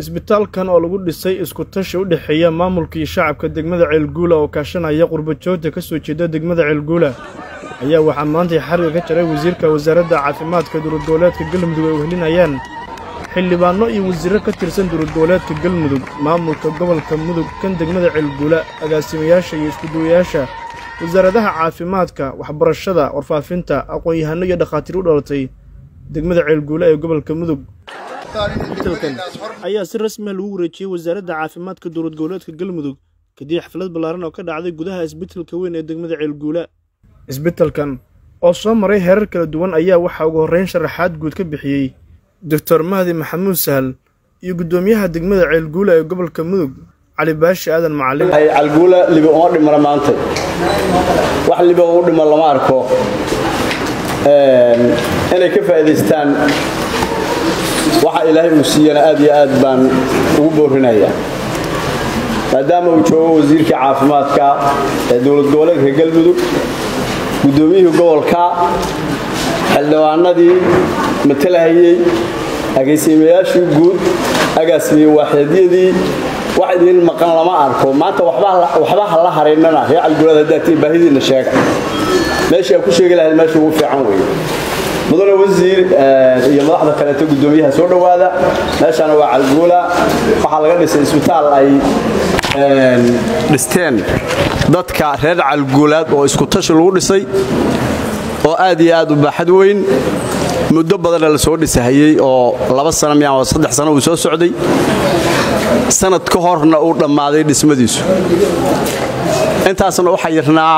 isbitaalkan oo lagu dhisay isku tashi u dhexeeya maamulka iyo shacabka degmada ceelguula oo kaashanaya qurbajoogta ka soo jeeda degmada ceelguula ayaa waxaa maantay xariga ka jaray wasiirka wasaaradda caafimaadka dowladgoboleedka galmudug ay wehelinayaan xildhibaanno iyo wasiirro ka tirsan dowladgoboleedka galmudug maamulka gobolka mudug kan degmada ceelguula agaasimayaasha iyo iskuduwayaasha wasaaradaha caafimaadka waxbarashada warfaafinta aqoon-yahanno iyo dhakhaatiir u dhalatay degmada ceelguula ee gobolka mudug isbitalkan ayaa si rasmiya lagu wareejiyey wasaaradda caafimaadka dowlad goboleedka galmudug kadib xaflad ballaaran oo ka dhacday gudaha isbitalka weyn ee degmada ceelguula isbitalkan oo soo maray heerar kala duwan ayaa waxaa ugu horrayn sharaxaad guud ka bixiyey doctor mahdi maxamuud sahal iyo guddoomiyaha degmada ceelguula ee gobolka mudug cali baashi aadan macalin calguula libi uma dhimana maanta wax libi u dhima lama arko inay ka faa'idaystaan waxa ilaahay uu siiyana aad iyo aad baan ugu boorinayaa maadaama uu joogo wasiirkii caafimaadka ee dowlad goboleedka galmudug guddoomiyihii gobolka xildhibaanadii matalahayey agaasimayaashii guud agaasimiye waaxeedyadii wax idiin maqan lama arko maanta waxba ha la haraynana ree calgulada haddaati baahidiinna sheega meeshii aad ku sheegi lahayd meesha ugu fiican weeye mudane wasiir iyo madaxda kaleeto guddoomiyaha soo dhowaada meeshana waa calguula waxaa laga dhisay isbitaal ay dhisteen dadka reer calguulaad oo isku tashi lagu dhisay oo aad iyo aad u baaxad weyn muddo badanna la soo dhisahayey oo laba sana miyaan oo saddex sano uu soo socday sanad ka horna uu dhammaaday dhismadiisu intaasna waxaa yirnaa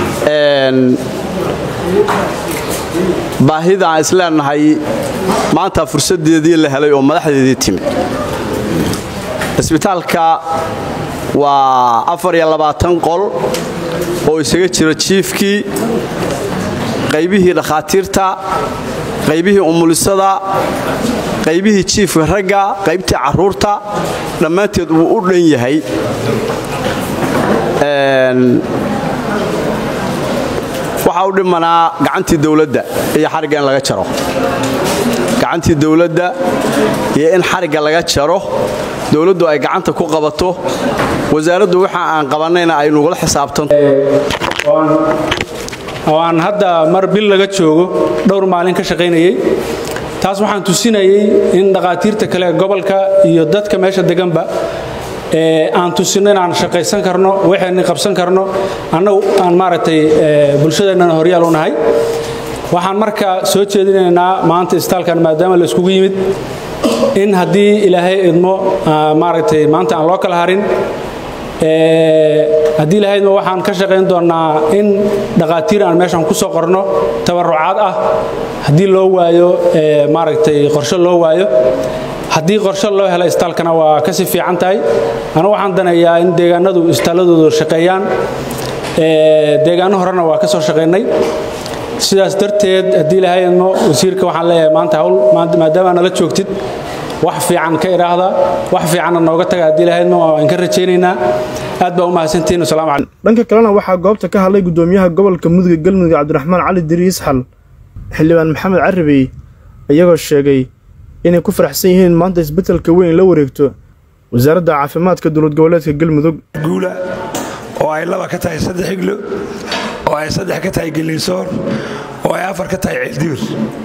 baahida aan isleenahay maanta fursaddeedii la helay oo madaxdeedii timid isbitaalka waa afar iyo labaatan qol oo isaga jira jiifkii qaybihii dhakhaatiirta qaybihii umulisada qaybihii jiifka ragga qaybtii carruurta dhammaanteed wuu u dhan yahay waxaa u dhimanaa gacantii dawladda iyo xarigga in laga jaro gacantii dawladda iyo in xarigga laga jaro dawladdu ay gacanta ku qabato wasaaraddu waxa aan qabannayna ay nugula xisaabtanto oo aan hadda mar bil laga joogo dhowr maalin ka shaqaynayey taas waxaan tusinayey in dhakhaatiirta kale ee gobolka iyo dadka meesha deganba aan tusinno inaan shaqaysan karno waxayni qabsan karno annagu aan maaragtay bulshadeennana horyaal u nahay waxaan marka soo jeedinaynaa maanta isbitaalkan maadaama la iskugu yimid in haddii ilaahay idmo maaragtay maanta aan loo kala harin haddii ilahaydma waxaan ka shaqayn doonnaa in dhakhaatiir aan meeshan ku soo qorno tabarucaad ah haddii loo waayo maaragtay qorshe loo waayo haddii qorshe loo helo isbitaalkana waa kasii fiican tahay anugu waxaan daneeyaa in deegaanadu isbitaalladoodu shaqeeyaan deegaano horena waa ka soo shaqaynay sidaas darteed haddii ilaahay idmo wasiirka waxaan leeyahay maanta hawl maadaama nala joogtid wax fiican ka idhaahda wax fiicanna nooga taga haddii ilahaydma waan ka rajaynaynaa aad baa u mahadsantihiin wasalaamu calaykum dhanka kalena waxaa goobta ka hadlay guddoomiyaha gobolka mudug galmudug cabdiraxmaan cali diriis xal xildhibaan maxamed carabey iyagoo sheegay inay ku faraxsan yihiin maanta isbetelka weyn la wareegto wasaaradda caafimaadka dowlad goboleedka galmudug guula oo ay laba ka tahay saddex iglo oo ay saddex ka tahay geliisoor oo ay afar ka tahay ceeldibir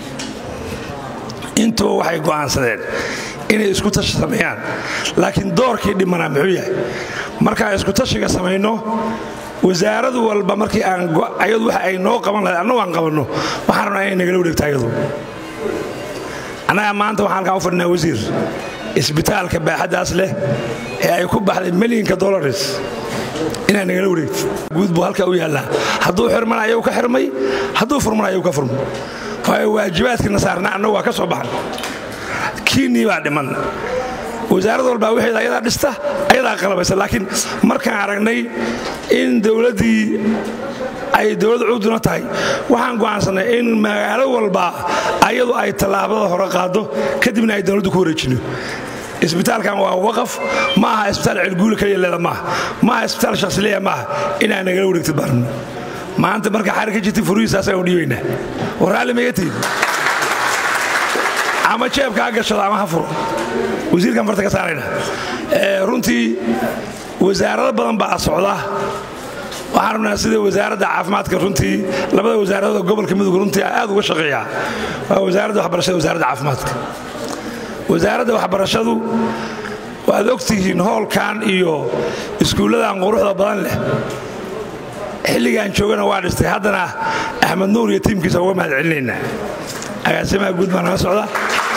intuba waxay go'aansadeen inay isku tashi sameeyaan laakiin doorkii dhimanaa muxuu yahay markaan isku tashiga samayno wasaaradu walba markii ayadu waxa ay noo qaban lahayd annagu aan qabanno waxaan rabnaa inay nagala wareegto ayadu annaga maanta waxaan halkaan u fadhinaa wasiir isbitaalka baaxaddaas leh ee ay ku baxday milyinka dolaris inaad nagala wareegto guud buu halkaa u yaallaa hadduu xirmana ayuu ka xirmay hadduu furmana ayuu ka furmay waayo waajibaadkiina saarnaa annagu waa ka soo baxan kiinnii baa dhiman wasaarad walbaa waxeeda ayadaa dhista ayadaa qalabaysa laakiin markaan aragnay in dowladdii ay dowlad cuduna tahay waxaan go'aansannay in magaalo walba ayadu ay tallaabada hore qaaddo kadibna ay dowladdu ku wareejino isbitaalkan waa waqaf ma aha isbitaal celguula keliya leeda maaha ma aha isbitaal shakhsileya maaha inaa nagala wareegtid baan maanta marka xarir ka jirta furihiisaasaan u dhiibaynaa war raalli maga tihin ama jeebka ha gashado ama ha furo wasiirkaan farta ka saarayna runtii wasaarado badan baa socda waxaan rabnaa sida wasaaradda caafimaadka runtii labada wasaaradood gobolka mudug runtii aad uga shaqeeya waa wasaaradda waxbarashada wasaaradda caafimaadka wasaaradda waxbarashadu waad ogtihiin hoolkan iyo iskuulladan quruxda badan leh xilligaan joogana waa dhistay haddana axmed nuur iyo tiimkiisa uga mahad celinaynaa agaasimaha guud baa naga socda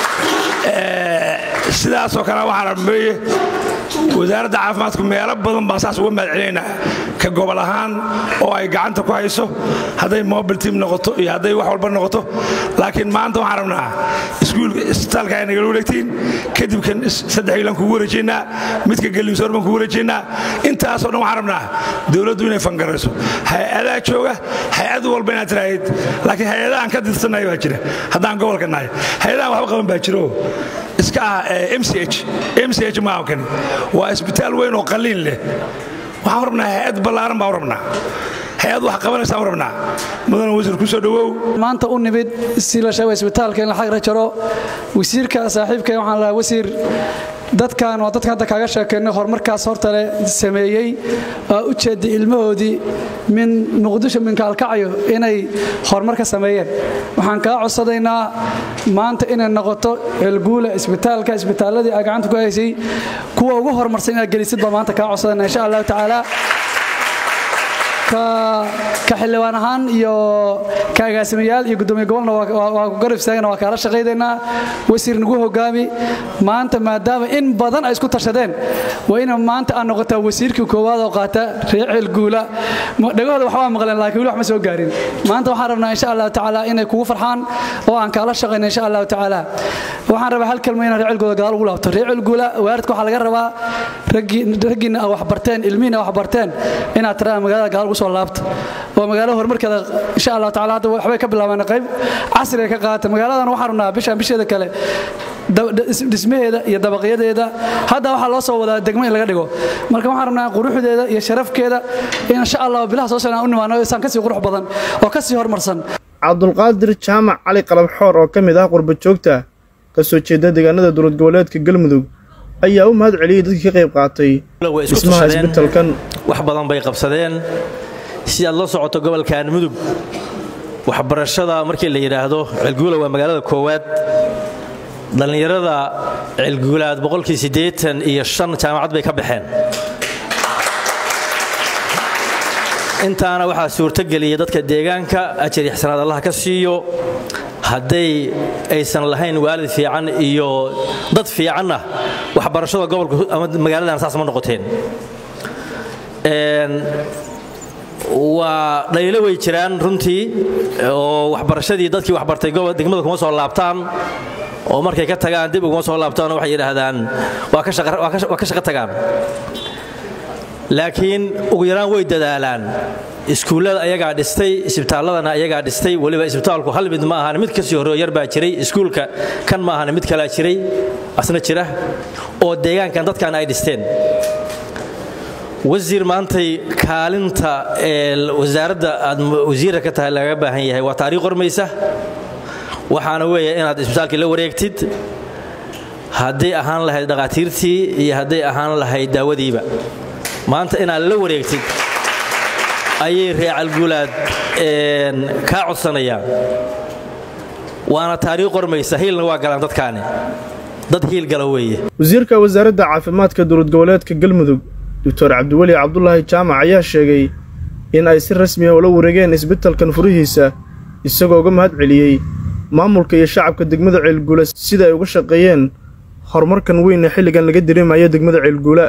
sidaasoo kale waxaan rameeye wasaaradda caafimaadku meelo badan baan saas uga mahad celinaynaa ka gobol ahaan oo ay gacanta ku hayso hadday mobil team noqoto iyo hadday wax walba noqoto laakiin maanta waxaan rabnaa isbitaalka ay nagala wareegtiin kadib kan saddexgiilan kugu wareejaynaa midka gallisoor baan kugu wareejaynaa intaasoo dhan waxaan rabnaa dowladdu inay fangarayso hay-adaa jooga hay-ad walba inaad tiraahid laakiin hay-adahan ka dirsanaya baa jira haddaan gobolka nahay hay-adahan waxba qaban baa jiro iska ah mch mch maaha kani waa isbitaal weyn oo qalliin leh waxaan rabnaa hay-ad ballaaran baan rabnaa hay-ad wax qabanaysaan rabnaa mudana wasiir ku soo dhowow maanta u nimid si la sheego isbitaalka in la xagra jaro wasiirka saaxiibka waxaan lahaa wasiir dadkan waa dadka hadda kaaga sheekaynay horumarkaas hortale sameeyey waa u jeeday ilmahoodii min muqdisho min kaalkacyo inay horumar ka sameeyeen waxaan kaa codsadaynaa maanta inay noqoto ceelguula isbitaalka isbitaaladii aa gacanta ku haysay kuwa ugu horumarsan inaad gelisid baa maanta kaa codsadayna insha allahu tacaala ka xildhibaan ahaan iyo ka agaasimayaal iyo gudoomiye gobolna waa ku garab istaagana waa kaala shaqaydaynaa wasiir nagu hogaami maanta maadaama in badan ay isku tashadeen waa ina maanta aan noqotaa wasiirkii koowaad oo qaata reer ceelguula dhagahooda waxbaa maqleen laakiin weli wax ma soo gaarin maanta waxaan rabnaa insha allahu tacaala inay kugu farxaan oo aan kaala shaqayna insha allahu tacaala waxaan rabaa hal kalma inaan reer ceelguula gadaal ugu laabto reer ceelguula waaridka waxaa laga rabaa raggiinna a waxbarteen ilmihiina a waxbarteen inaad tiraa magaalada gadaal ugu soo laabta oo magaalada horumarkeeda insha allah tacaala hadda waxbay ka bilaabaan qayb casriga ka qaata magaaladan waxaan rabnaa bishaan bisheeda kale dhismaheeda iyo dabaqyadeeda hadda waxaa loo soo wadaa degmo in laga dhigo marka waxaan rabnaa quruxdeeda iyo sharafkeeda insha allah bilaha soo socnaan u nimaano isaan kasii qurux badan oo kasii horumarsan cabdulqaadir jaamac cali qalabxoor oo ka mid ah qurba joogta ka soo jeeda deegaanada dowlad goboleedka galmudug ayaa u mahad celiyey dadkii ka qayb qaatay dhismaha isbitalkan wax badan bay qabsadeen si aad la socoto gobolkan mudug waxbarashada markii la yidhaahdo ceelguula waa magaalada koowaad dhallinyarada ceelguulaad boqolkii siddeetan iyo shan jaamacad bay ka baxeen intaana waxaa suurtogeliya dadka deegaanka ajar iyo xisanaad allaha ka siiyo hadday aysan lahayn waalid fiican iyo dad fiicanna waxbarashada gobolka ama magaaladan saas ma noqoteen waa dhaliilo way jiraan runtii oo waxbarashadii dadkii waxbartay degmada kuma soo laabtaan oo markay ka tagaan dib uguma soo laabtaan waxay yidhaahdaan waa ka shaqo tagaan laakiin ugu yaraan way dadaalaan iskuullada ayagaa dhistay isbitaalladana ayagaa dhistay weliba isbitaalku hal mid ma ahan mid kasii horreo yar baa jiray iskuulka kan ma ahan mid kalaa jiray asna jira oo deegaankan dadkan ay dhisteen wasiir maantay kaalinta ee wasaaradda aad wasiirka ka tahay lagaga baahan yahay waa taariikh qormaysa waxaana weeya inaad isbitaalkii la wareegtid hadday ahaan lahayd dhakhaatiirtii iyo hadday ahaan lahayd daawadiiba maanta inaad la wareegtid ayay reecalguulaad kaa codsanayaan waana taariikh qormaysa hiilna waa galaan dadkaani dad hiil gala weeye wasiirka wasaaradda caafimaadka dowlad goboleedka galmudug doctor cabdiweli cabdulaahi jaamac ayaa sheegay in ay si rasmiya ula wareegeen isbitalkan furihiisa isagoo uga mahad celiyey maamulka iyo shacabka degmada ceelguula sida ay uga shaqeeyeen horumarkan weyn ee xilligan laga dareemayo degmada ceelguula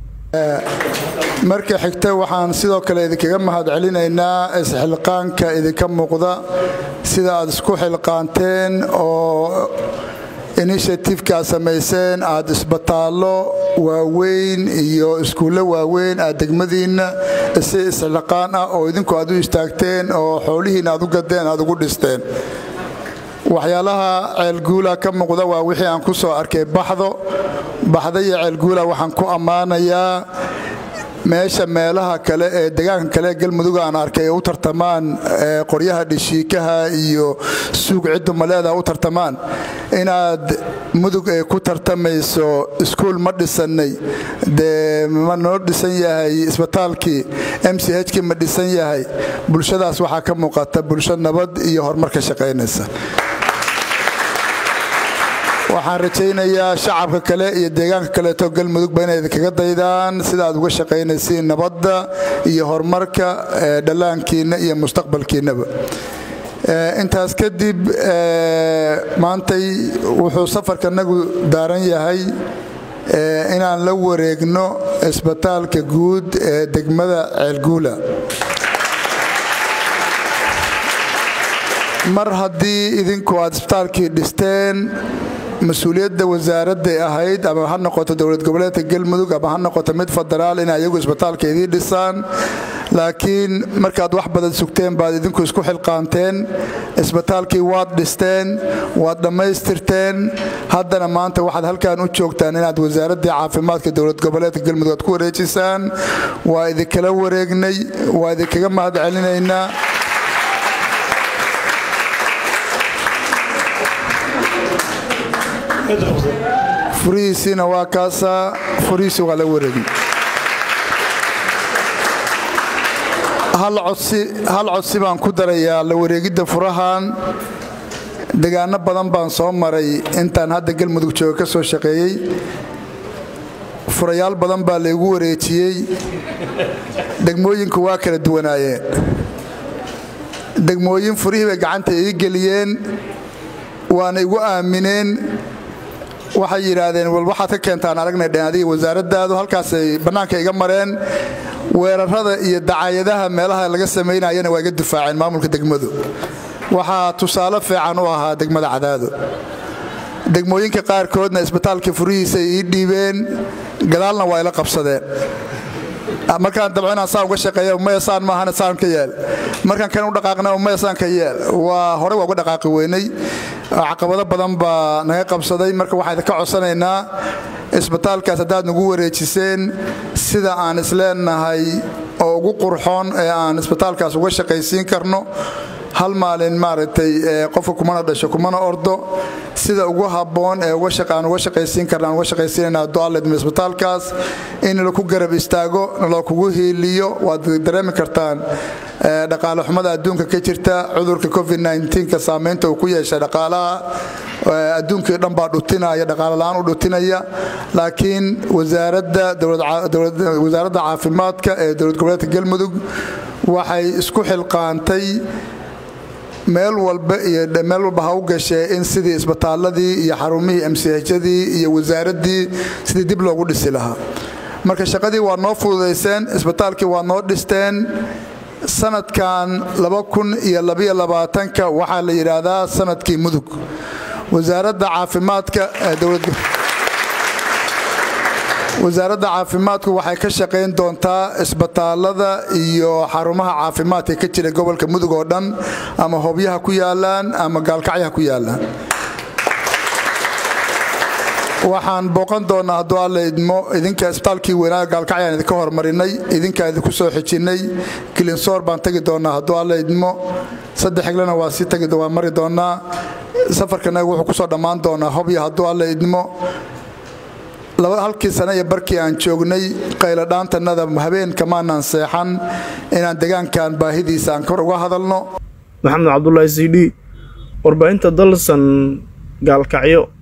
marka xigta waxaan sidoo kale idinkaga mahad celinaynaa isxilqaanka idinka muuqda sida aad isku xilqaanteen oo initiatifeka aad samayseen aad isbitaallo waaweyn iyo iskuullo waaweyn aad degmadiinna si isxilqaan ah oo idinku aad u istaagteen oo xoolihiinna aad u gadeen aad ugu dhisteen waxyaalaha ceelguula ka muuqda waa wixii aan ku soo arkay baxdo baxda iyo ceelguula waxaan ku ammaanayaa meesha meelaha kale ee deegaanka kale ee galmudug aan arkay ay u tartamaan qoryaha dhishiikaha iyo suug ciddu maleeda u tartamaan inaad mudug ay ku tartamayso iskuul ma dhisannay dee ma noo dhisan yahay isbitaalkii m c h kii ma dhisan yahay bulshadaas waxaa ka muuqata bulsho nabad iyo horumar ka shaqaynaysa waxaan rajaynayaa shacabka kale iyo deegaanka kaleeto galmudugba inay idinkaga daydaan sida aad uga shaqaynaysiin nabadda iyo horumarka dhallaankiinna iyo mustaqbalkiinnaba intaas kadib maantay wuxuu safarkanagu daaran yahay inaan la wareegno isbitaalka guud ee degmada ceelguula mar haddii idinku aad isbitaalkii dhisteen mas-uuliyadda wasaaradday ahayd ama ha noqoto dowlad goboleedka galmudug ama ha noqoto mid federaal inay ayagu isbitaalka idiin dhisaan laakiin markaad wax badan sugteen baad idinku isku xilqaanteen isbitaalkii waad dhisteen waad dhammaystirteen haddana maanta waxaad halkan u joogtaan inaad wasaaraddii caafimaadka dowlad goboleedka galmudug aad ku wareejisaan waa idinkala wareegnay waa idinkaga mahad celinaynaa furihiisiina waa kaasaa furihiisi waa la wareegin hal codsi baan ku darayaa la wareegidda furahan degaano badan baan soo maray intaan hadda galmudug jooga ka soo shaqeeyey furayaal badan baa laygu wareejiyey degmooyinku waa kala duwanaayeen degmooyin furihii bay gacanta ii geliyeen waana igu aamineen waxay yidhaahdeen wal waxaad ka keentaan aragnay dheen adiga wasaaraddaadu halkaasay bannaanka iga mareen weerarada iyo dacaayadaha meelaha laga samaynayana waa iga difaaceen maamulka degmadu waxaa tusaale fiican u ahaa degmada cadaado degmooyinka qaarkoodna isbitaalkii furihiisa ii dhiibeen gadaalna waa ila qabsadeen markaan dabco inaan saa uga shaqeeya maya saan maahana saan ka yeel markaan kan u dhaqaaqna maya saan ka yeel waa horey waa uga dhaqaaqi weynay caqabado badan baa naga qabsaday marka waxaan idinka codsanaynaa isbitaalkaas haddaad nagu wareejiseen sida aan isleenahay oo ugu qurxoon ee aan isbitaalkaas uga shaqaysiin karno hal maalin maaragtay qofka kumana dhasho kumana ordo sida ugu habboon ee aan uga shaqaysiin karna aan uga shaqaysiinayna dualedm isbitaalkaas in laku garab istaago naloo kugu hiiliyo waad dareemi kartaan dhaqaale xumada adduunka ka jirta cudurka covid ka saamaynta uu ku yeeshay dhaqaalaha adduunkii dhan baa dhutinaya dhaqaale la'aan u dhutinaya laakiin wasaaradda caafimaadka ee dowlad goboleedka galmudug waxay isku xilqaantay meel walba iyo meel walba ha u gashee in sidii isbitaaladii iyo xarumihii mchadii iyo wasaaraddii sidii dib loogu dhisi lahaa marka shaqadii waa noo fududayseen isbitaalkii waa noo dhisteen sanadkan waxaa la yidhaahdaa sanadkii mudug wasaaradda caafimaadka wasaaradda caafimaadku waxay ka shaqayn doontaa isbitaalada iyo xarumaha caafimaadka ka jira gobolka mudug oo dhan ama hobyaha ku yaalaan ama gaalkacyaha ku yaalaan waxaan booqan doonnaa hadduu alla idmo idinka isbitaalkii weynaa gaalkacyaan idinka hormarinay idinkaa idinku soo xijinay kilinsoor baan tagi doonnaa hadduu alla idmo saddex xiglena waa sii tagi waa mari doonnaa safarkanaga wuxuu kusoo dhammaan doonaa hobya hadduu alla idmo halkii sane iyo barkii aan joognay qayladhaantannada habeen kamaanaan seexan inaan degaankan baahidiisa aan kor uga hadalno maxamed cabdulaahi c d warbaahinta dalsan gaalkacyo